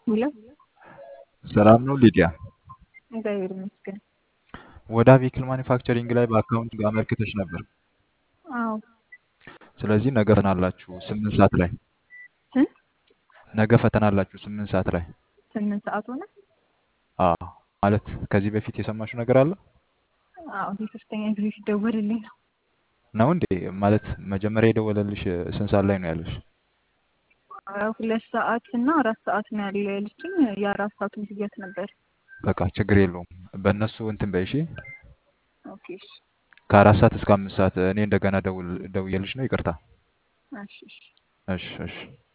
ሄሎ ሰላም ነው ሊዲያ? እግዚአብሔር ይመስገን። ወደ ቬሂክል ማኒፋክቸሪንግ ላይ በአካውንት አመልክተሽ ነበር። አዎ ስለዚህ ነገ ፈተና አላችሁ ስምንት ሰዓት ላይ እ ነገ ፈተና አላችሁ ስምንት ሰዓት ላይ። ስምንት ሰዓት ሆነ። አዎ ማለት ከዚህ በፊት የሰማሽው ነገር አለ አዎ የሶስተኛ ጊዜ ሲደወልልኝ ነው። ነው እንዴ? ማለት መጀመሪያ የደወለልሽ ስንት ሰዓት ላይ ነው ያለሽ? አ፣ ሁለት ሰዓት እና አራት ሰዓት ነው ያለ ያለችኝ። የአራት ሰዓቱን ብያት ነበር። በቃ ችግር የለውም በእነሱ እንትን በይ እሺ። ኦኬ እሺ ከአራት ሰዓት እስከ አምስት ሰዓት እኔ እንደገና ደውል ደውዬልሽ ነው። ይቅርታ። እሺ እሺ እሺ እሺ